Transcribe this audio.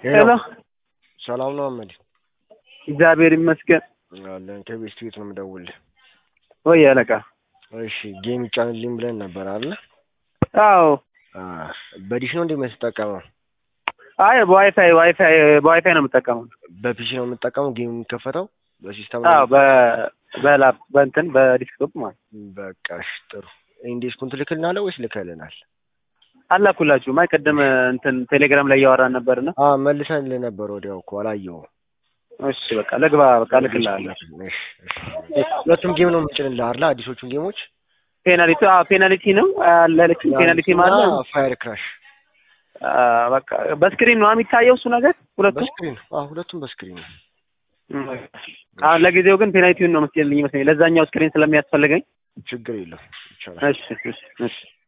ሄሎ ሰላም ነው አመድ? እግዚአብሔር ይመስገን። አለን ከቤት ቤት ነው የምደውልህ። ወይ አለቃ። እሺ ጌም ይጫንልኝ ብለን ነበር አለ። አዎ በዲሽ ነው እንዴ የምትጠቀመው? አይ በዋይፋይ ዋይፋይ በዋይፋይ ነው የምጠቀመው። በፒሲ ነው የምትጠቀመው ጌም የሚከፈተው በሲስተም አዎ በ በላፕ በእንትን በዲስክቶፕ ማለት በቃ እሺ ጥሩ። ኢንዴስኩን ትልክልናለህ ወይስ ልከልናል? አላኩላችሁም። አይ ቅድም እንትን ቴሌግራም ላይ እያወራን ነበርና አ መልሰን ነበር ወዲያው እኮ አላየሁም። እሺ በቃ ልግባ በቃ ልክልሃለሁ። እሺ እሺ። ሁለቱም ጌም ነው የምጭንልህ አይደል? አዲሶቹን ጌሞች ፔናልቲ አዎ ፔናልቲ ነው አላለች ፔናልቲ ማለት ነው። ፋየር ክራሽ በቃ በስክሪን ነው የሚታየው እሱ ነገር ሁለቱም በስክሪን አዎ፣ ሁለቱም በስክሪን ነው። አሁን ለጊዜው ግን ፔናልቲውን ነው መስለኝ ይመስለኝ ለዛኛው ስክሪን ስለሚያስፈልገኝ ችግር የለውም ይቻላል። እሺ እሺ እሺ